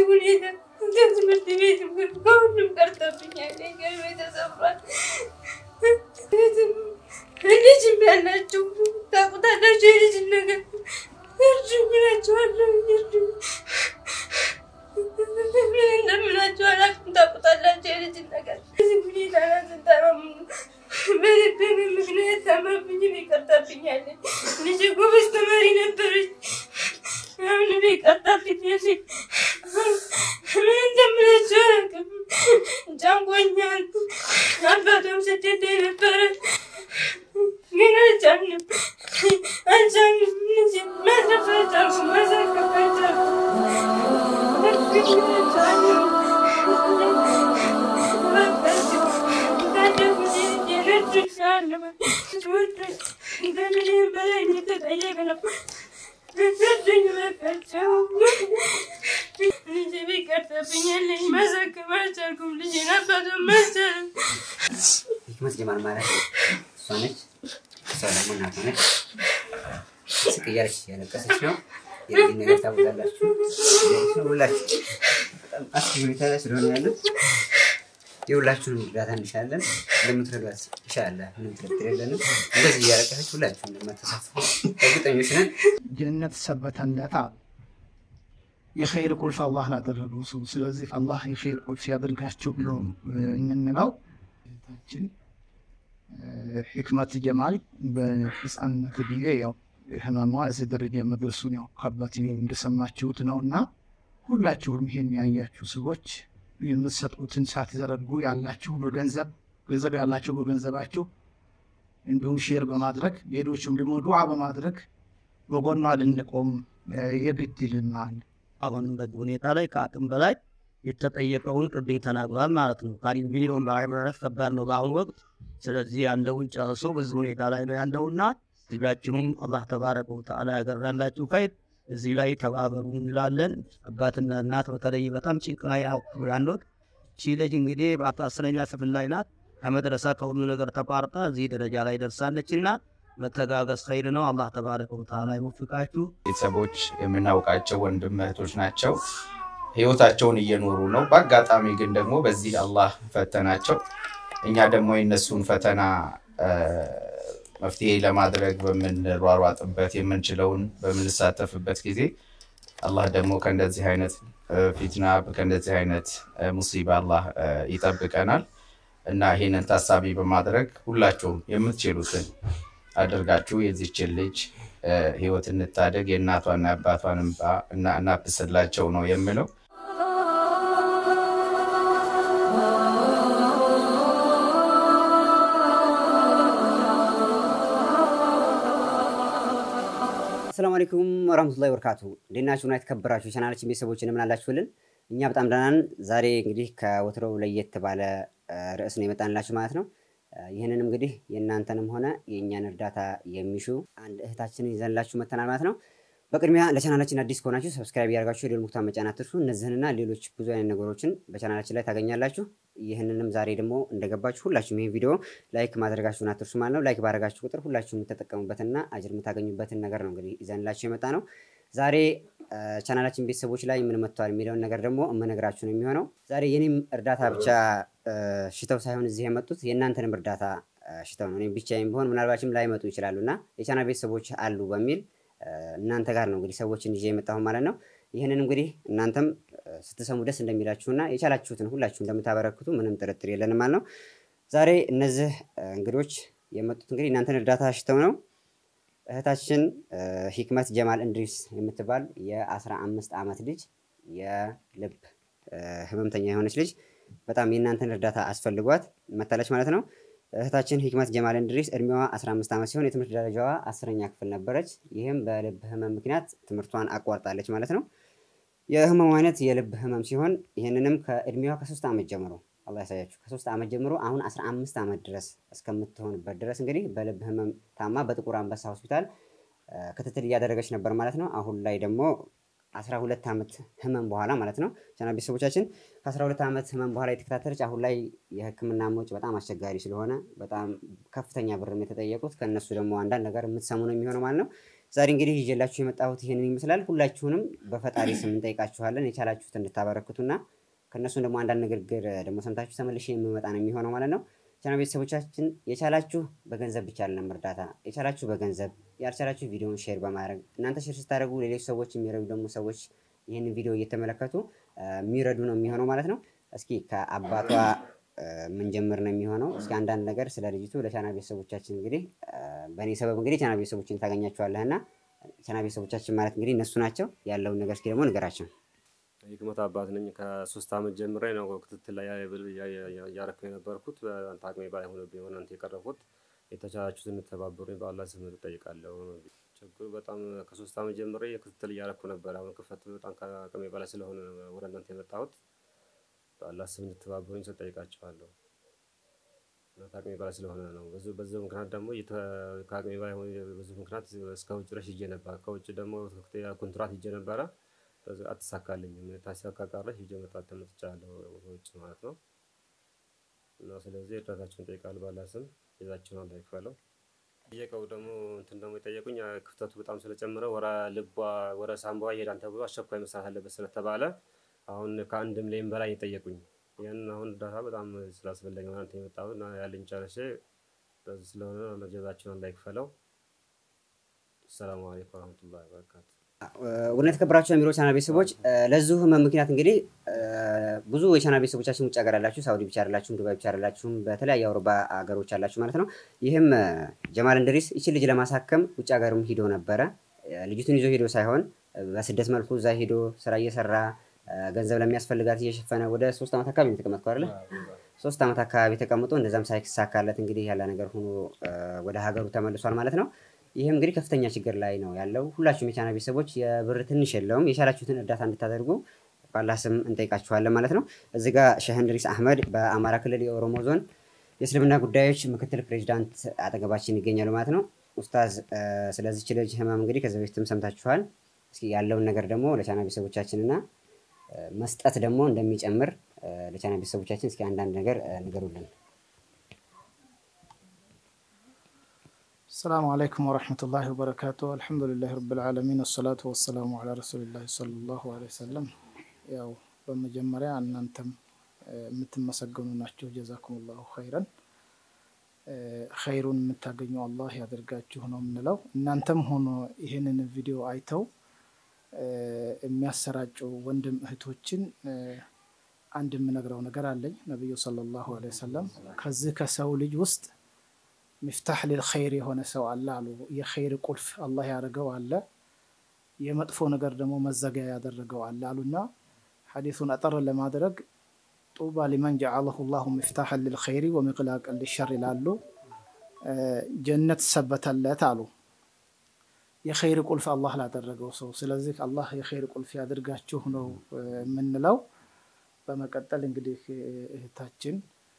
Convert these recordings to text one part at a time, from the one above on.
ሁኔታ ከትምህርት ቤት ከሁሉም ቀርቶብኛል። ቤተሰብ ልጅም ያላቸው ታውቁታላችሁ። የልጅ ነገር እርዱኝ እላቸዋለሁ። እርዱኝ ምን እንደምላቸው አላውቅም። ታውቁታላችሁ የልጅ ነገር እዚህ ሁኔታ ናትንታመሙ በልብን ምክንያት ታማብኝ ይቀርታብኛል። ልጅ ጎበዝ ተማሪ ነበረች። አሁን ይቀርታብኝ ምን እንደምላቸው አላውቅም። ጨንቆኛል። አባቷም ስደት ነበረ ግን አልቻልንም አልቻልንም። እነዚህ ማትረፍ አልቻልኩም፣ ማሳከፍ አልቻልኩም። ከምንም በላይ የተጠየቅ ነው። ሰጡኝ በቃቸው። ልጄ ቢቀርተብኛል ማሳከፍ አልቻልኩም። ልጄን አባቷም አልቻለም። ሂክመት ጀማል ማለት እሷ ነች። እሷ ደግሞ እናቷ ነች። ስቅ እያለች እያለቀሰች ነው። የልጅ ነገር ታውቃላችሁ። ሁላችሁ በጣም አስጊ ሁኔታ ላይ ስለሆነ ያሉት የሁላችሁንም እርዳታ እንሻለን። እንደምትረዷት ኢንሻላህ ምንም ጥርጥር የለንም። እንደዚህ እያለቀሰች ሁላችሁ እንደማተሳትፉ እርግጠኞች ነን። ጀነት ሰበተለታ የኸይር ቁልፍ አላህ ላደረጉ ሰው። ስለዚህ አላህ የኸይር ቁልፍ ያደርጋችሁ ብሎ የምንለው እህታችን ሕክመት ጀማል በህፃንነት ጊዜ ያው ህመሟ እዚህ ደረጃ መድረሱን ያው ከአባት እንደሰማችሁት ነው እና ሁላችሁም ይሄን ያያችሁ ሰዎች የምትሰጡትን ሳትዘረጉ ያላችሁ በገንዘብ ገንዘብ ያላችሁ በገንዘባችሁ እንዲሁም ሼር በማድረግ ሌሎችም ደግሞ ዱዓ በማድረግ በጎኗ ልንቆም የግድ ይልናል። አሁንበት ሁኔታ ላይ ከአቅም በላይ የተጠየቀውን ቅዴ ተናግሯል ማለት ነው። ከአንድ ሚሊዮን በላይ ማለት ከባድ ነው በአሁኑ ወቅት። ስለዚህ ያለውን ጨርሶ በዚህ ሁኔታ ላይ ነው ያለውና ህዝባችሁም አላህ ተባረከ ወተዓላ ያገራላችሁ ኸይር እዚህ ላይ ተባበሩ እንላለን። አባትና እናት በተለይ በጣም ጭንቅ ላይ ያሉት ቺ ልጅ እንግዲህ በአስረኛ ክፍል ላይ ናት። ከመድረሳ ከሁሉ ነገር ተቋርጣ እዚህ ደረጃ ላይ ደርሳለችና መተጋገዝ ኸይር ነው። አላህ ተባረከ ወተዓላ ይወፍቃችሁ። ቤተሰቦች የምናውቃቸው ወንድም እህቶች ናቸው። ህይወታቸውን እየኖሩ ነው። በአጋጣሚ ግን ደግሞ በዚህ አላህ ፈተናቸው። እኛ ደግሞ የነሱን ፈተና መፍትሄ ለማድረግ በምንሯሯጥበት የምንችለውን በምንሳተፍበት ጊዜ አላህ ደግሞ ከእንደዚህ አይነት ፊትና ከእንደዚህ አይነት ሙሲባ አላህ ይጠብቀናል እና ይህንን ታሳቢ በማድረግ ሁላችሁም የምትችሉትን አድርጋችሁ የዚችን ልጅ ህይወት እንታደግ፣ የእናቷና የአባቷን እንባ እናብስላቸው ነው የምለው። አሰላሙ አለይኩም ወራህመቱላሂ ወበረካቱ። እንዴት ናችሁ? እና የተከበራችሁ የቻናላችን ቤተሰቦች እንደምን አላችሁልን? እኛ በጣም ደህና ነን። ዛሬ እንግዲህ ከወትሮው ለየት ባለ ርዕስ ነው የመጣንላችሁ ማለት ነው። ይህንን እንግዲህ የእናንተንም ሆነ የእኛን እርዳታ የሚሹ አንድ እህታችንን ይዘንላችሁ መተናል ማለት ነው። በቅድሚያ ለቻናላችን አዲስ ከሆናችሁ ሰብስክራይብ ያደርጋችሁ የደወል ምልክቱን መጫን አትርሱ። እነዚህንና ሌሎች ብዙ አይነት ነገሮችን በቻናላችን ላይ ታገኛላችሁ። ይህንንም ዛሬ ደግሞ እንደገባችሁ ሁላችሁም ይህን ቪዲዮ ላይክ ማድረጋችሁን አትርሱ ማለት ነው። ላይክ ባደረጋችሁ ቁጥር ሁላችሁም የምትጠቀሙበትና አጅር የምታገኙበትን ነገር ነው እንግዲህ ይዘንላችሁ የመጣ ነው። ዛሬ ቻናላችን ቤተሰቦች ላይ ምን መጥተዋል የሚለውን ነገር ደግሞ የምነግራችሁ ነው የሚሆነው። ዛሬ የኔም እርዳታ ብቻ ሽተው ሳይሆን እዚህ የመጡት የእናንተንም እርዳታ ሽተው ነው። እኔም ብቻዬን ቢሆን ምናልባችም ላይመጡ ይችላሉ እና የቻናል ቤተሰቦች አሉ በሚል እናንተ ጋር ነው እንግዲህ ሰዎችን ይዤ የመጣሁ ማለት ነው። ይህንን እንግዲህ እናንተም ስትሰሙ ደስ እንደሚላችሁና የቻላችሁትን ሁላችሁ እንደምታበረክቱ ምንም ጥርጥር የለንም ማለት ነው። ዛሬ እነዚህ እንግዶች የመጡት እንግዲህ እናንተን እርዳታ ሽተው ነው። እህታችን ሂክመት ጀማል እንድሪስ የምትባል የአስራ አምስት ዓመት ልጅ የልብ ህመምተኛ የሆነች ልጅ በጣም የእናንተን እርዳታ አስፈልጓት መታለች ማለት ነው። እህታችን ሂክመት ጀማል እንድሪስ እድሜዋ 15 ዓመት ሲሆን የትምህርት ደረጃዋ አስረኛ ክፍል ነበረች። ይህም በልብ ህመም ምክንያት ትምህርቷን አቋርጣለች ማለት ነው። የህመሙ አይነት የልብ ህመም ሲሆን ይህንንም ከእድሜዋ ከሶስት ዓመት ጀምሮ አላህ ያሳያችሁ ከሶስት ዓመት ጀምሮ አሁን 15 ዓመት ድረስ እስከምትሆንበት ድረስ እንግዲህ በልብ ህመም ታማ በጥቁር አንበሳ ሆስፒታል ክትትል እያደረገች ነበር ማለት ነው። አሁን ላይ ደግሞ 12 ዓመት ህመም በኋላ ማለት ነው ቻና ቤተሰቦቻችን ከ12 ዓመት ህመም በኋላ የተከታተለች አሁን ላይ የህክምና ወጪ በጣም አስቸጋሪ ስለሆነ በጣም ከፍተኛ ብር የተጠየቁት ከእነሱ ደግሞ አንዳንድ ነገር የምትሰሙ ነው የሚሆነው ማለት ነው። ዛሬ እንግዲህ ይዤላችሁ የመጣሁት ይህንን ይመስላል። ሁላችሁንም በፈጣሪ ስም እንጠይቃችኋለን የቻላችሁት እንድታበረክቱና ከእነሱም ደግሞ አንዳንድ ንግግር ደግሞ ሰምታችሁ ተመልሼ የምመጣ ነው የሚሆነው ማለት ነው። ቻና ቤተሰቦቻችን የቻላችሁ በገንዘብ ብቻ አለም እርዳታ የቻላችሁ በገንዘብ ያልቻላችሁ ቪዲዮን ሼር በማድረግ እናንተ ሼር ስታደርጉ ሌሎች ሰዎች የሚረዱ ደግሞ ሰዎች ይህንን ቪዲዮ እየተመለከቱ የሚረዱ ነው የሚሆነው ማለት ነው። እስኪ ከአባቷ ምንጀምር ነው የሚሆነው። እስኪ አንዳንድ ነገር ስለ ልጅቱ ለቻና ቤተሰቦቻችን እንግዲህ በእኔ ሰበብ እንግዲህ ቻና ቤተሰቦችን ታገኛቸዋለህ እና ቻና ቤተሰቦቻችን ማለት እንግዲህ እነሱ ናቸው። ያለውን ነገር እስኪ ደግሞ ንገራቸው። የህክመት አባት ነኝ። ከሶስት ዓመት ጀምሬ ነው ክትትል ላይ እያረኩ የነበርኩት። በአንተ አቅሜ በላይ ሆኖብኝ የሆነ አንተ የቀረብኩት የተቻላችሁትን እንተባበሩኝ በአላህ ስም እጠይቃለሁ። ችግሩ በጣም ከሶስት ዓመት ጀምሬ ክትትል እያረኩ ነበር። አሁን ክፈት በጣም ከአቅሜ በላይ ስለሆነ ወደ እናንተ የመጣሁት በአላህ ስም እንድትተባበሩኝ ስል እጠይቃችኋለሁ። ከአቅሜ በላይ ስለሆነ ነው። በዚህ ምክንያት ደግሞ ከአቅሜ በላይ ብዙ ምክንያት እስከ ውጭ ድረስ ሂጄ ነበር። ከውጭ ደግሞ ኮንትራት ሂጄ ነበረ አትሳካልኝም። ታሳካ ቀረች ሂጄ መጣት ተመጥቻለሁ ውጭ ማለት ነው። እና ስለዚህ እርዳታችሁን እጠይቃለሁ በአላህ ስም ይዛችሁን አላህ ይክፈለው። ጠየቀው ደግሞ እንትን ደግሞ የጠየቁኝ ክፍተቱ በጣም ስለጨመረ ወረ ልቧ ወረ ሳምባዋ ይሄዳል ተብሎ አስቸኳይ መስራት አለበት ስለተባለ አሁን ከአንድም ላይም በላይ የጠየቁኝ ያንን አሁን እርዳታ በጣም ስላስፈለገ ማለት የመጣሁት እና ያለኝ ጨርሼ በዚህ ስለሆነ ጀዛችሁን አላህ ይክፈለው። ሰላሙ አለይኩም ወረህመቱላሂ ወበረካቱ። ውድና የተከበራችሁ የሚሮ ቻናል ቤተሰቦች ለዚሁ ህመም ምክንያት እንግዲህ ብዙ የቻናል ቤተሰቦቻችን ውጭ ሀገር ያላችሁ ሳውዲ ብቻ አይደላችሁም፣ ዱባይ ብቻ አይደላችሁም፣ በተለያዩ አውሮፓ ሀገሮች ያላችሁ ማለት ነው። ይህም ጀማል እንድሪስ ይችን ልጅ ለማሳከም ውጭ ሀገርም ሂዶ ነበረ። ልጅቱን ይዞ ሂዶ ሳይሆን በስደት መልኩ እዛ ሂዶ ስራ እየሰራ ገንዘብ ለሚያስፈልጋት እየሸፈነ ወደ ሶስት ዓመት አካባቢ የተቀመጥኩ አይደለ? ሶስት ዓመት አካባቢ ተቀምጦ እንደዛም ሳይሳካለት እንግዲህ ያለ ነገር ሆኖ ወደ ሀገሩ ተመልሷል ማለት ነው። ይህም እንግዲህ ከፍተኛ ችግር ላይ ነው ያለው። ሁላችሁም የቻና ቤተሰቦች የብር ትንሽ የለውም የቻላችሁትን እርዳታ እንድታደርጉ ባላህ ስም እንጠይቃችኋለን ማለት ነው። እዚህ ጋር ሼህ እንድሪስ አህመድ በአማራ ክልል የኦሮሞ ዞን የእስልምና ጉዳዮች ምክትል ፕሬዚዳንት አጠገባችን ይገኛሉ ማለት ነው። ኡስታዝ ስለዚች ልጅ ህመም እንግዲህ ከዚህ በፊትም ሰምታችኋል። እስኪ ያለውን ነገር ደግሞ ለቻና ቤተሰቦቻችንና መስጠት ደግሞ እንደሚጨምር ለቻና ቤተሰቦቻችን እስኪ አንዳንድ ነገር ንገሩልን። السلام عليكم ورحمة الله وبركاته الحمد لله رب العالمين والصلاة والسلام على رسول الله صلى الله عليه وسلم ያው በመጀመሪያ እናንተም የምትመሰገኑ ናቸው። ጀዛኩም ላሁ ኸይረን ኸይሩን የምታገኙ አላህ ያደርጋችሁ ነው የምንለው። እናንተም ሆኖ ይህንን ቪዲዮ አይተው የሚያሰራጩ ወንድም እህቶችን አንድ የምነግረው ነገር አለኝ። ነቢዩ ሰለላሁ ዐለይሂ ወሰለም ከዚህ ከሰው ልጅ ውስጥ ሚፍታሕ ሊልኸይር የሆነ ሰው አለ አሉ። የኸይር ቁልፍ አላህ ያደረገው አለ፣ የመጥፎ ነገር ደግሞ መዘጊያ ያደረገው አለ አሉና ሐዲሱን አጠር ለማድረግ ጡባ ሊመን ጀዓለሁ ላሁ ሚፍታሐን ሊልኸይሪ ወሚቅላቅን ሊሸር ይላሉ። ጀነት ሰበተለት አሉ የኸይር ቁልፍ አላህ ላደረገው ሰው። ስለዚህ አላህ የኸይር ቁልፍ ያድርጋችሁ ነው የምንለው። በመቀጠል እንግዲህ እህታችን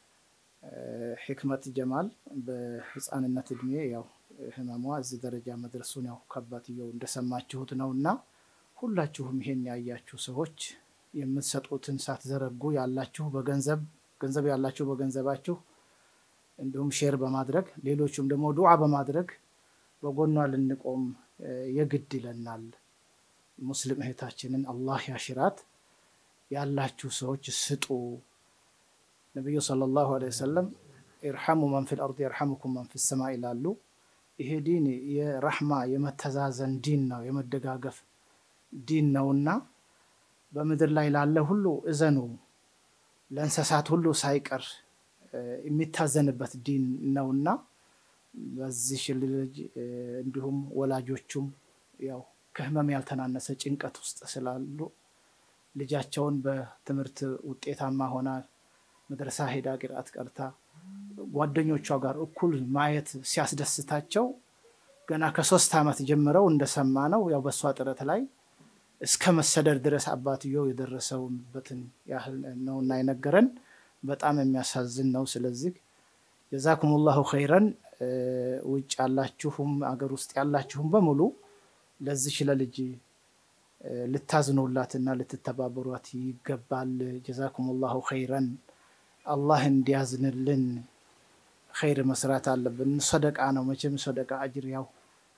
ሕክመት ጀማል በህፃንነት እድሜ ያው ህመሟ እዚህ ደረጃ መድረሱን ያው ከአባትየው እንደሰማችሁት ነው እና ሁላችሁም ይሄን ያያችሁ ሰዎች የምትሰጡትን ሳትዘረጉ ያላችሁ በገንዘብ ገንዘብ ያላችሁ በገንዘባችሁ እንዲሁም ሼር በማድረግ ሌሎቹም ደግሞ ዱዓ በማድረግ በጎኗ ልንቆም የግድ ይለናል። ሙስሊም እህታችንን አላህ ያሽራት። ያላችሁ ሰዎች ስጡ። ነቢዩ ሰለላሁ ዐለይሂ ወሰለም ኢርሐሙ መን ፊል አርድ የርሐሙኩም መን ፊ ሰማ ይላሉ። ይሄ ዲን የረሕማ የመተዛዘን ዲን ነው፣ የመደጋገፍ ዲን ነውና በምድር ላይ ላለ ሁሉ እዘኑ፣ ለእንስሳት ሁሉ ሳይቀር የሚታዘንበት ዲን ነውና በዚህ ልጅ እንዲሁም ወላጆቹም ያው ከህመም ያልተናነሰ ጭንቀት ውስጥ ስላሉ ልጃቸውን በትምህርት ውጤታማ ሆና መድረሳ ሄዳ ቅርአት ቀርታ ጓደኞቿ ጋር እኩል ማየት ሲያስደስታቸው ገና ከሶስት ዓመት ጀምረው እንደሰማ ነው ያው በእሷ ጥረት ላይ እስከ መሰደድ ድረስ አባትየው የደረሰውበትን ያህል ነውና የነገረን በጣም የሚያሳዝን ነው። ስለዚህ ጀዛኩም ላሁ ኸይረን ውጭ ያላችሁም አገር ውስጥ ያላችሁም በሙሉ ለዚች ለልጅ ልታዝኑላትና ልትተባበሯት ይገባል። ጀዛኩም ላሁ ኸይረን አላህ እንዲያዝንልን ኸይር መስራት አለብን። ሰደቃ ነው መቼም ሰደቃ አጅር ያው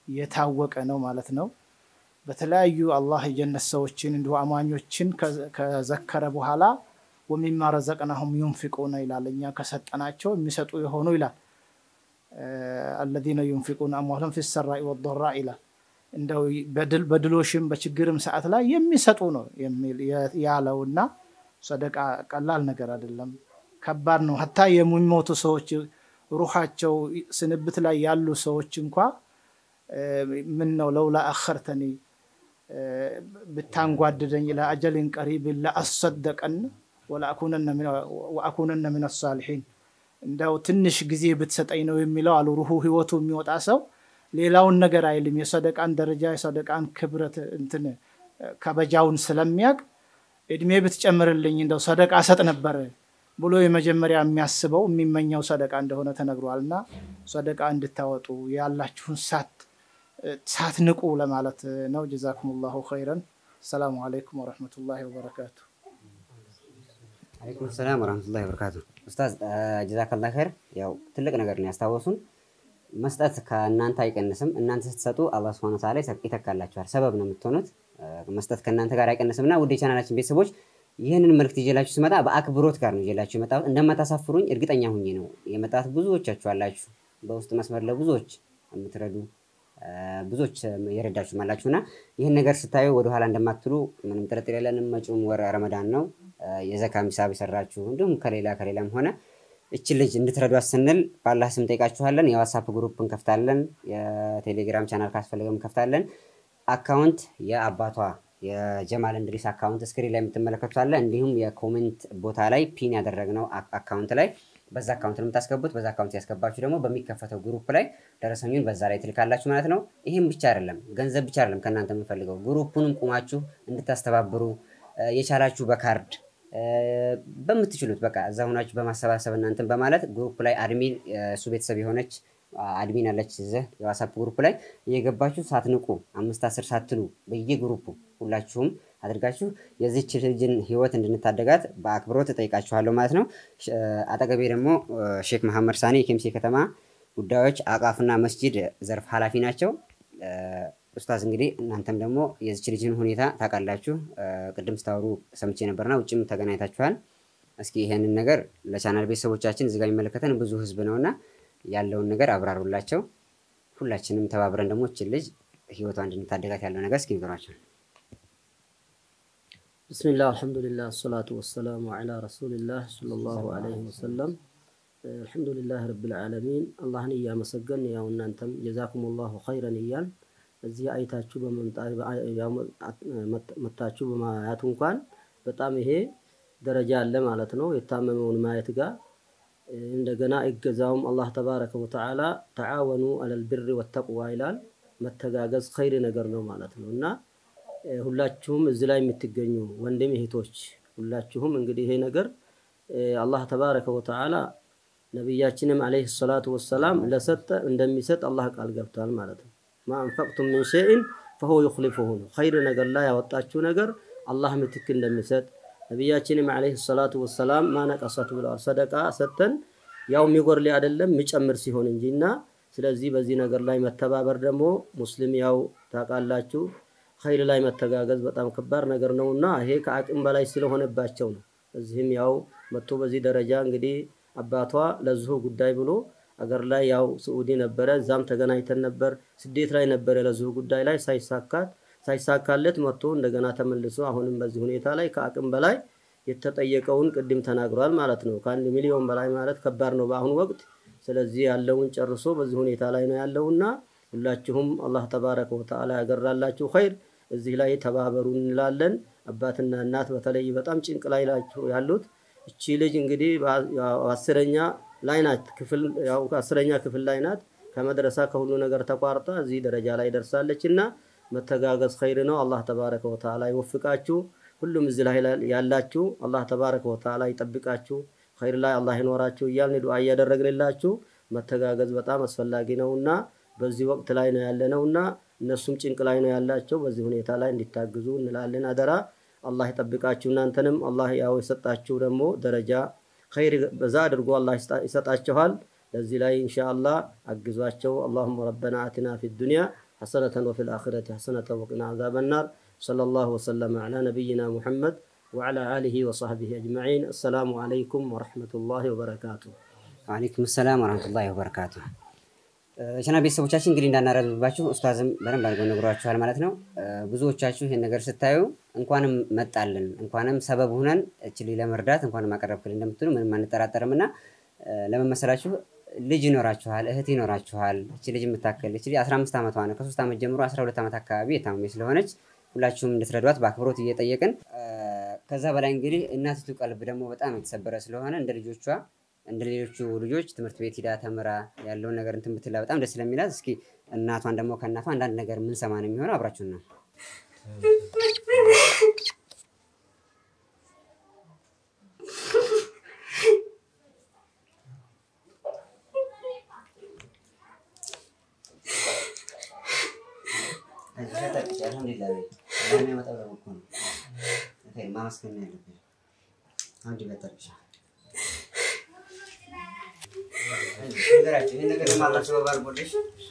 የታወቀ ነው ማለት ነው። በተለያዩ አላህ የጀነት ሰዎችን እንዲሁ አማኞችን ከዘከረ በኋላ ወሚማ ረዘቅናሁም ዩንፊቁነ ይላል። እኛ ከሰጠናቸው የሚሰጡ የሆኑ ይላል። አለዚነ ዩንፊቁነ አምዋለሁም ፊ ሰራኢ ወዶራ ይላል። እንደው በድሎሽም በችግርም ሰዓት ላይ የሚሰጡ ነው ያለውና ሰደቃ ቀላል ነገር አይደለም፣ ከባድ ነው። ሀታ የሚሞቱ ሰዎች ሩሓቸው ስንብት ላይ ያሉ ሰዎች እንኳ ምን ነው ለውላ አኸርተኒ ብታንጓድደኝ ኢላ አጀሊን ቀሪብን ለአሰደቀን ወአኩነነ ምን አሳሊሒን እንደው ትንሽ ጊዜ ብትሰጠኝ ነው የሚለው አሉ። ሩሁ ህይወቱ የሚወጣ ሰው ሌላውን ነገር አይልም። የሰደቃን ደረጃ የሰደቃን ክብረት እንትን ከበጃውን ስለሚያውቅ እድሜ ብትጨምርልኝ እንደው ሰደቃ ሰጥ ነበር ብሎ የመጀመሪያ የሚያስበው የሚመኘው ሰደቃ እንደሆነ ተነግሯል። እና ሰደቃ እንድታወጡ ያላችሁን ሳት ሳትንቁ ለማለት ነው። ጀዛኩም ላሁ ኸይረን። አሰላሙ አለይኩም ወረሕመቱላሂ ወበረካቱ። አለይኩም ሰላም ወረሕመቱላሂ ወበረካቱ። ኡስታዝ ጀዛከላ ኸይር። ያው ትልቅ ነገር ነው ያስታወሱን። መስጠት ከእናንተ አይቀንስም። እናንተ ስትሰጡ አላህ ሱብሓነሁ ወተዓላ ይተካላችኋል። ሰበብ ነው የምትሆኑት። መስጠት ከእናንተ ጋር አይቀንስም እና ውድ የቻናላችን ቤተሰቦች ይህንን መልክት ይዤላችሁ ስመጣ በአክብሮት ጋር ነው ይዤላችሁ የመጣሁት። እንደማታሳፍሩኝ እርግጠኛ ሁኜ ነው የመጣሁት። ብዙዎቻችሁ አላችሁ በውስጥ መስመር ለብዙዎች የምትረዱ ብዙዎች የረዳችሁ አላችሁ እና ይህን ነገር ስታዩ ወደኋላ እንደማትሉ ምንም ጥርጥር የለንም። መጪውም ወር ረመዳን ነው። የዘካ ሂሳብ የሰራችሁ እንዲሁም ከሌላ ከሌላም ሆነ እችን ልጅ እንድትረዷት ስንል በአላህ ስም ጠይቃችኋለን። የዋትሳፕ ግሩፕ እንከፍታለን። የቴሌግራም ቻናል ካስፈለገም እንከፍታለን። አካውንት የአባቷ የጀማል እንድሪስ አካውንት ስክሪን ላይ የምትመለከቱት አለ። እንዲሁም የኮሜንት ቦታ ላይ ፒን ያደረግነው አካውንት ላይ በዛ አካውንት ነው የምታስገቡት። በዛ አካውንት ያስገባችሁ ደግሞ በሚከፈተው ግሩፕ ላይ ደረሰኙን በዛ ላይ ትልካላችሁ ማለት ነው። ይህም ብቻ አይደለም፣ ገንዘብ ብቻ አይደለም ከእናንተ የምንፈልገው ግሩፑንም ቁማችሁ እንድታስተባብሩ የቻላችሁ በካርድ በምትችሉት በቃ እዛ ሆናችሁ በማሰባሰብ እናንትን በማለት ግሩፕ ላይ አድሚን እሱ ቤተሰብ የሆነች አድሚን አለች እዚህ የዋትሳፕ ግሩፕ ላይ እየገባችሁ ሳትንቁ አምስት አስር ሳትሉ በየግሩፑ ሁላችሁም አድርጋችሁ የዚች ልጅን ህይወት እንድንታደጋት በአክብሮት እጠይቃችኋለሁ ማለት ነው። አጠገቤ ደግሞ ሼክ መሐመድ ሳኔ የኬምሴ ከተማ ጉዳዮች አቃፍና መስጂድ ዘርፍ ኃላፊ ናቸው። ኡስታዝ እንግዲህ እናንተም ደግሞ የዚች ልጅን ሁኔታ ታውቃላችሁ። ቅድም ስታወሩ ሰምቼ ነበርና ውጭም ተገናኝታችኋል። እስኪ ይሄንን ነገር ለቻናል ቤተሰቦቻችን እዚጋ የሚመለከተን ብዙ ህዝብ ነውና ያለውን ነገር አብራሩላቸው። ሁላችንም ተባብረን ደግሞ እችን ልጅ ህይወቷ እንድንታደጋት ያለው ነገር እስኪ ንገሯቸው። ብስሚላህ አልሐምዱሊላህ አሰላቱ ወሰላሙ ዐላ ረሱሊላህ ሰለላሁ ዐለይሂ ወሰለም። አልሐምዱሊላህ ረብል ዓለሚን አላህን እያመሰገን ያው እናንተም ጀዛኩሙላሁ ኸይረን እያል እዚህ አይታችሁ መታችሁ በማያቱ እንኳን በጣም ይሄ ደረጃ አለ ማለት ነው። የታመመውን ማየት ጋር እንደገና እገዛውም አላህ ተባረከ ወተዓላ ተዓወኑ አለል ብሪ ወተቅዋ ይላል። መተጋገዝ ኸይር ነገር ነው ማለት ነው እና ሁላችሁም እዚህ ላይ የምትገኙ ወንድም እህቶች ሁላችሁም እንግዲህ ይሄ ነገር አላህ ተባረከ ወተዓላ ነቢያችንም አለይሂ ሰላቱ ወሰላም ለሰጠ እንደሚሰጥ አላህ ቃል ገብቷል ማለት ነው። ማ አንፈቅቱም ምን ሸይን ፈሁ ዩኽሊፉሁ ነው። ኸይር ነገር ላይ ያወጣችሁ ነገር አላህ ምትክ እንደሚሰጥ ነቢያችንም አለይሂ ሰላቱ ወሰላም ማነቀሰት ብለዋል። ሰደቃ ሰጥተን ያው የሚጎርል አይደለም የሚጨምር ሲሆን እንጂ እና ስለዚህ በዚህ ነገር ላይ መተባበር ደግሞ ሙስሊም ያው ታውቃላችሁ ኸይር ላይ መተጋገዝ በጣም ከባድ ነገር ነው እና ይሄ ከአቅም በላይ ስለሆነባቸው ነው። እዚህም ያው መጥቶ በዚህ ደረጃ እንግዲህ አባቷ ለዚሁ ጉዳይ ብሎ አገር ላይ ያው ስዑዲ ነበረ፣ እዛም ተገናኝተን ነበር። ስደት ላይ ነበረ ለዚሁ ጉዳይ ላይ ሳይሳካት ሳይሳካለት መጥቶ እንደገና ተመልሶ አሁንም በዚህ ሁኔታ ላይ ከአቅም በላይ የተጠየቀውን ቅድም ተናግሯል ማለት ነው። ከአንድ ሚሊዮን በላይ ማለት ከባድ ነው በአሁኑ ወቅት። ስለዚህ ያለውን ጨርሶ በዚህ ሁኔታ ላይ ነው ያለውና ሁላችሁም አላህ ተባረከ ወተዓላ ያገራላችሁ ኸይር እዚህ ላይ ተባበሩ እንላለን። አባትና እናት በተለይ በጣም ጭንቅ ላይ ናቸው ያሉት። እቺ ልጅ እንግዲህ አስረኛ ላይ ናት ክፍል ያው አስረኛ ክፍል ላይ ናት። ከመድረሳ ከሁሉ ነገር ተቋርጣ እዚህ ደረጃ ላይ ደርሳለች እና መተጋገዝ ኸይር ነው። አላህ ተባረከ ወተዓላ ይወፍቃችሁ። ሁሉም እዚህ ላይ ያላችሁ አላህ ተባረከ ወተዓላ ይጠብቃችሁ፣ ኸይር ላይ አላህ ይኖራችሁ እያልን ዱዓ እያደረግንላችሁ መተጋገዝ በጣም አስፈላጊ ነውና በዚህ ወቅት ላይ ነው ያለነውና እነሱም ጭንቅ ላይ ነው ያላቸው። በዚህ ሁኔታ ላይ እንዲታግዙ እንላለን። አደራ አላህ ይጠብቃችሁ። እናንተንም አላህ ያው የሰጣችሁ ደግሞ ደረጃ ኸይር በዛ አድርጎ አላህ ይሰጣችኋል። ለዚህ ላይ ኢንሻአላህ አግዟቸው። አላሁመ ረበና አቲና ፊ ዱንያ حسنة وفي الآخرة حسنة وقنا عذاب النار صلى الله وسلم على نبينا محمد وعلى آله وصحبه أجمعين السلام عليكم ورحمة الله وبركاته ወአለይኩም ሰላም ወረህመቱላሂ ወበረካቱ። ቻና ቤተሰቦቻችን እንግዲህ እንዳናረዝምባችሁ ኡስታዝም በደንብ አድርገው ነግሯችኋል ማለት ነው። እ፣ ብዙዎቻችሁ ይህን ነገር ስታዩ እንኳንም መጣልን እንኳንም ሰበብ ሁነን እችል ለመርዳት እንኳንም አቀረብክልን እንደምትሉ ምንም አንጠራጠርም እና እ፣ ለምን መሰላችሁ ልጅ ይኖራችኋል፣ እህት ይኖራችኋል። እች ልጅ የምታክል እች ልጅ 15 ዓመቷ ነው። ከሶስት ዓመት ጀምሮ 12 ዓመት አካባቢ የታመመች ስለሆነች ሁላችሁም እንድትረዷት በአክብሮት እየጠየቅን እ፣ ከዛ በላይ እንግዲህ እናቲቱ ቀልብ ደግሞ በጣም የተሰበረ ስለሆነ እንደ ልጆቿ እንደ ሌሎቹ ልጆች ትምህርት ቤት ሂዳ ተምራ ያለውን ነገር እንትን ብትላ በጣም ደስ ስለሚላት እስኪ እናቷን ደግሞ ከእናቷ አንዳንድ ነገር ምን ሰማ ነው የሚሆነው። አብራችሁን ነው ማመስገን ያለብን አንድ ይበጠርሻ ነገራቸው ይህ ነገር ለማላቸው ባርጎልሽ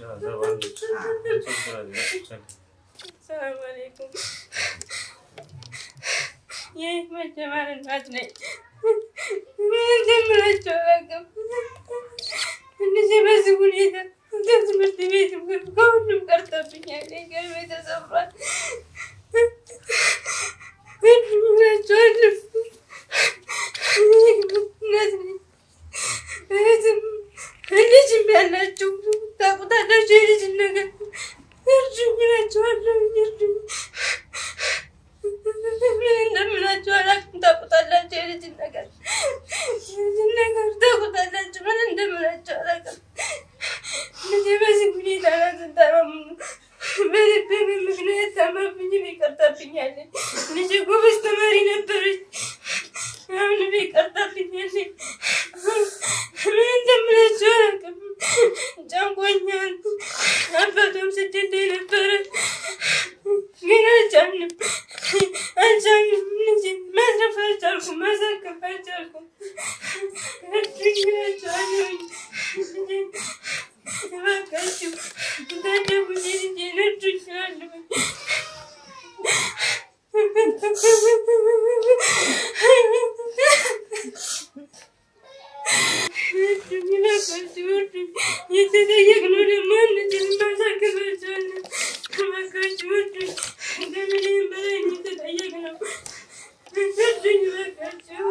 ሰላም አለይኩም። ይህ መጀመር እናት ነኝ። ምን እንደምላቸው አላውቅም። እንደዚህ በዚህ ሁኔታ ከትምህርት ቤትም ከሁሉም ቀርቶብኛል። ቀልቤ ተሰብሯል። ምን እምላቸዋለሁ? እናት ነኝ። እህትም ልጅም ያላችሁ ታውቁታላችሁ። የልጅን ነገር እርዱኝ እላችኋለሁ። እርዱኝ። ምን እንደምላችሁ አላውቅም። ታውቁታላችሁ። የልጅን ነገር የልጅን ነገር ታውቁታላችሁ። ምን እንደምላችሁ አላውቅም። ልጄ በዚህ ሁኔታ ናት ታመሙ በልቤ ምክንያት ታማብኝም ይቀርታብኛል። ልጄ ጎበዝ ተማሪ ነበረች። አሁንም ይቀርታብኛል። ምን እንደምላችሁ አላውቅም። ጨንቆኛል። አባቷም ስደት ላይ ነበረ፣ ግን አልቻልንም አልቻልንም። ልጄ ማትረፍ አልቻልኩም፣ ማሳከፍ አልቻልኩም። እርዱኝ እላችኋለሁኝ። ልጄን እባካችሁ ታደጉኝ፣ ልጄን እርዱኝ እላለሁኝ። እርዱኝ እባካችሁ እርዱኝ። የተጠየቅነው ደግሞ አንችልም፣ ማሳከፍ አልቻልንም። እባካችሁ እርዱኝ። ከምንም በላይ ነው የተጠየቅነው። እርዱኝ እባካችሁ።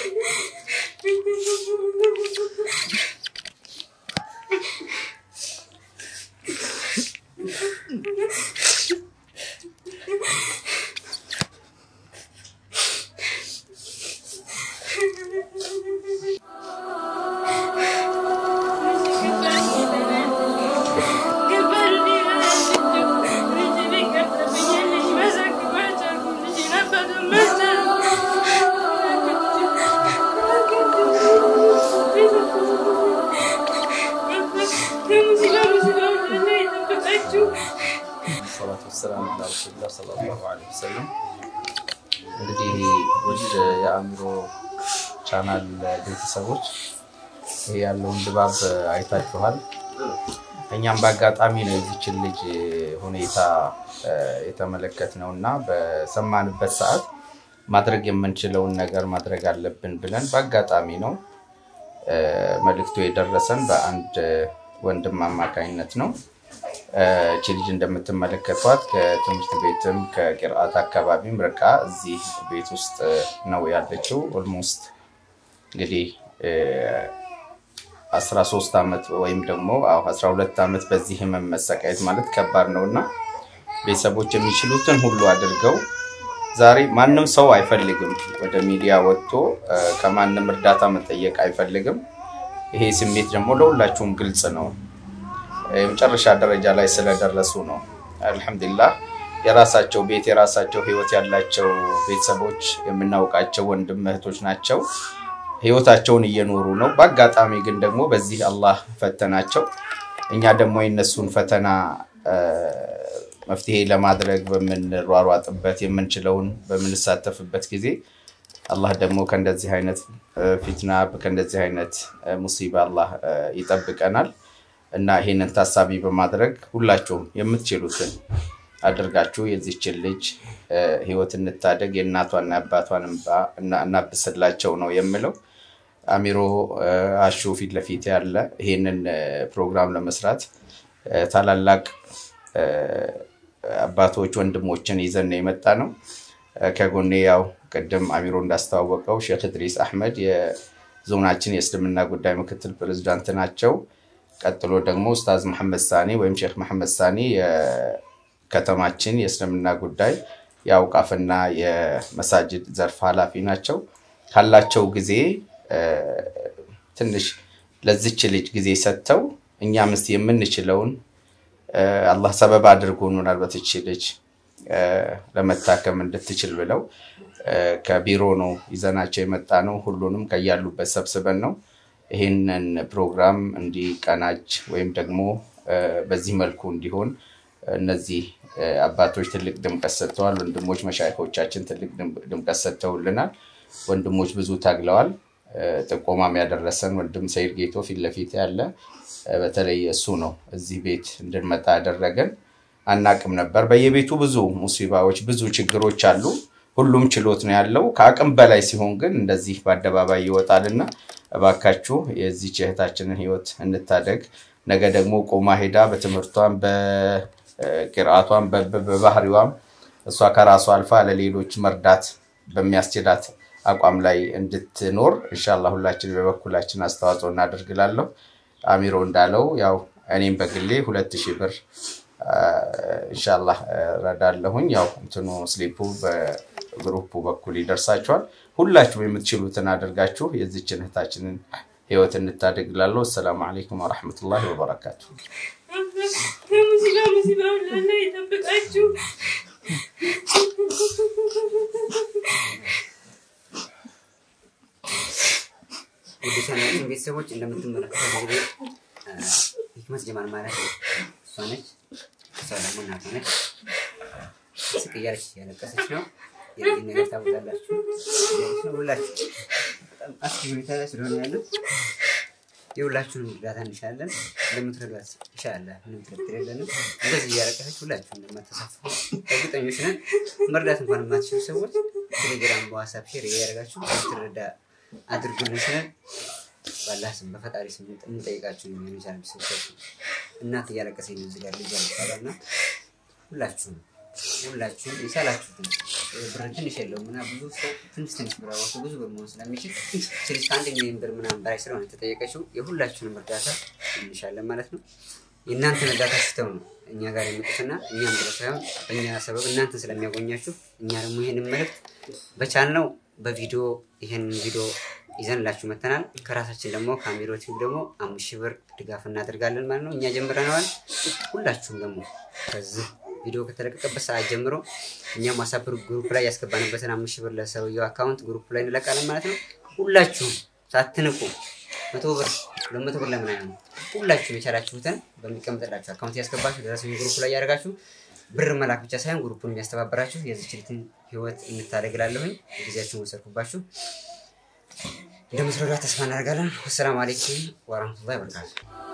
ሰላቱ ወሰላም ላ ረሱሉላ ሰለላሁ ዐለይሂ ወሰለም። እንግዲህ ውድ የአእምሮ ቻናል ቤተሰቦች ይሄ ያለውን ድባብ አይታችኋል። እኛም በአጋጣሚ ነው የዚችን ልጅ ሁኔታ የተመለከት ነው እና በሰማንበት ሰዓት ማድረግ የምንችለውን ነገር ማድረግ አለብን ብለን በአጋጣሚ ነው መልእክቱ የደረሰን በአንድ ወንድም አማካኝነት ነው። እቺ ልጅ እንደምትመለከቷት ከትምህርት ቤትም ከቂርአት አካባቢም ርቃ እዚህ ቤት ውስጥ ነው ያለችው። ኦልሞስት እንግዲህ 13 ዓመት ወይም ደግሞ አዎ 12 ዓመት በዚህ ህመም መሰቃየት ማለት ከባድ ነው እና ቤተሰቦች የሚችሉትን ሁሉ አድርገው ዛሬ ማንም ሰው አይፈልግም ወደ ሚዲያ ወጥቶ ከማንም እርዳታ መጠየቅ አይፈልግም። ይሄ ስሜት ደግሞ ለሁላችሁም ግልጽ ነው። የመጨረሻ ደረጃ ላይ ስለደረሱ ነው። አልሐምዱሊላህ የራሳቸው ቤት የራሳቸው ህይወት ያላቸው ቤተሰቦች የምናውቃቸው ወንድም እህቶች ናቸው። ህይወታቸውን እየኖሩ ነው። በአጋጣሚ ግን ደግሞ በዚህ አላህ ፈተናቸው። እኛ ደግሞ የነሱን ፈተና መፍትሄ ለማድረግ በምንሯሯጥበት የምንችለውን በምንሳተፍበት ጊዜ አላህ ደግሞ ከእንደዚህ አይነት ፊትና ከእንደዚህ አይነት ሙሲባ አላህ ይጠብቀናል። እና ይሄንን ታሳቢ በማድረግ ሁላችሁም የምትችሉትን አድርጋችሁ የዚችን ልጅ እ፣ ህይወት እንታደግ፣ የእናቷና የአባቷን እንባ እና- እናብስላቸው ነው የምለው። አሚሮ እ፣ አሹ ፊት ለፊት ያለ ይሄንን እ፣ ፕሮግራም ለመስራት እ፣ ታላላቅ እ፣ አባቶች ወንድሞችን ይዘን ነው የመጣ ነው። እ፣ ከጎኔ ያው ቅድም አሚሮ እንዳስተዋወቀው ሼክ እድሪስ አሕመድ የዞናችን የእስልምና ጉዳይ ምክትል ፕሬዝዳንት ናቸው። ቀጥሎ ደግሞ ኡስታዝ መሐመድ ሳኒ ወይም ሼክ መሐመድ ሳኒ የከተማችን የእስልምና ጉዳይ የአውቃፍና የመሳጅድ ዘርፍ ኃላፊ ናቸው። ካላቸው ጊዜ እ፣ ትንሽ ለዚች ልጅ ጊዜ ሰጥተው እኛም እስቲ የምንችለውን እ፣ አላህ ሰበብ አድርጎናል በትች ልጅ እ፣ ለመታከም እንድትችል ብለው እ፣ ከቢሮ ነው ይዘናቸው የመጣ ነው። ሁሉንም ከያሉበት ሰብስበን ነው ይህንን ፕሮግራም እንዲቀናጅ ወይም ደግሞ እ፣ በዚህ መልኩ እንዲሆን እነዚህ እ፣ አባቶች ትልቅ ድምቀት ሰጥተዋል። ወንድሞች መሻይኮቻችን ትልቅ ድም- ድምቀት ሰጥተውልናል። ወንድሞች ብዙ ታግለዋል። እ፣ ጥቆማም ያደረሰን ወንድም ሰይድ ጌቶ ፊት ለፊት ያለ እ፣ በተለይ እሱ ነው እዚህ ቤት እንድንመጣ ያደረገን። አናቅም ነበር። በየቤቱ ብዙ ሙሲባዎች፣ ብዙ ችግሮች አሉ። ሁሉም ችሎት ነው ያለው። ከአቅም በላይ ሲሆን ግን እንደዚህ በአደባባይ ይወጣልና እባካችሁ የዚች እህታችንን ህይወት እንታደግ። ነገ ደግሞ ቆማ ሄዳ በትምህርቷም በቅርአቷም በ- በ- በባህሪዋም እሷ ከራሷ አልፋ ለሌሎች መርዳት በሚያስችላት አቋም ላይ እንድትኖር እንሻላ ሁላችን በበኩላችን አስተዋጽኦ እናደርግላለሁ። አሚሮ እንዳለው ያው እኔም በግሌ ሁለት ሺህ ብር እንሻላ ረዳለሁኝ። ያው እንትኑ ስሊፑ በግሩፑ በኩል ይደርሳቸዋል። ሁላችሁም የምትችሉትን አድርጋችሁ የዚችን እህታችንን ህይወት እንታደግላለሁ። አሰላሙ አለይኩም ወረሕመቱላሂ ወበረካቱ። ከሙዚቃ ሙዚቃ ሁላላ ይጠብቃችሁ። ውድ ቻናላችን ቤተሰቦች እንደምትመለከቱት እንግዲህ እ፣ ሂክመት ጀማል ማለት እሷ ነች። እሷ ደግሞ እናቷ ነች። ስቅ እያለች እያለቀሰች ነው። የዚህ ነገር ታውቃላችሁ። እያለች ነው። ሁላችሁ በጣም አስጊ ሁኔታ ላይ ስለሆነ ያሉት የሁላችሁንም እርዳታ እንሻለን። እንደምትረዷት እንሻለን። ምንም ጥርጥር የለንም። እንደዚህ እያለቀሰች ሁላችሁ እንደማተሳፍሩ እርግጠኞች ነን። መርዳት እንኳን የማትችሉ ሰዎች ቴሌግራም፣ በዋትሳፕ ሼር እያደረጋችሁ ትረዳ አድርጉልን ስለን ባላህ ስም በፈጣሪ ስም እንጠይቃችሁ ነው የሚቻል ሰዎች እናት እያለቀሰኝ ነው እዚህ ጋር ልጅ ያለቃላ እና ሁላችሁም ሁላችሁም የቻላችሁትን ብር ትንሽ የለውም እና ብዙ ሰው ትንሽ ትንሽ ብር አዋቶ ብዙ ብር መሆን ስለሚችል ትንሽ ከአንድ ሚሊዮን ብር ምናምን በላይ ስለሆነ የተጠየቀችው የሁላችሁንም እርዳታ እንሻለን ማለት ነው። የእናንተን እርዳታ ስተው ነው እኛ ጋር የመጡትና እኛም ብለ ሳይሆን በእኛ ሰበብ እናንተን ስለሚያጎኛችሁ እኛ ደግሞ ይህንን መልእክት በቻልነው በቪዲዮ ይህንን ቪዲዮ ይዘንላችሁ መተናል። ከራሳችን ደግሞ ከአሚሮ ቲዩብ ደግሞ አምስት ሺህ ብር ድጋፍ እናደርጋለን ማለት ነው። እኛ ጀምረነዋል። ሁላችሁም ደግሞ ከዚህ ቪዲዮ ከተለቀቀበት ሰዓት ጀምሮ እኛም ዋትሳፕ ግሩፕ ላይ ያስገባንበትን አምስት ሺህ ብር ለሰውየው አካውንት ግሩፕ ላይ እንለቃለን ማለት ነው። ሁላችሁም ሳትንቁ መቶ ብር ሁለት መቶ ብር ለምን አይሆንም? ሁላችሁም የቻላችሁትን በሚቀምጥላችሁ አካውንት ያስገባችሁ ደረሰኝ ግሩፕ ላይ ያደርጋችሁ ብር መላክ ብቻ ሳይሆን ግሩፑን የሚያስተባበራችሁ የዚች ልጅን ህይወት እንታደግላለሁኝ። ጊዜያችሁን ወሰድኩባችሁ። እንደምትረዷት ተስፋ እናደርጋለን። ወሰላም አሌይኩም ወረህመቱላሂ ወበረካቱ።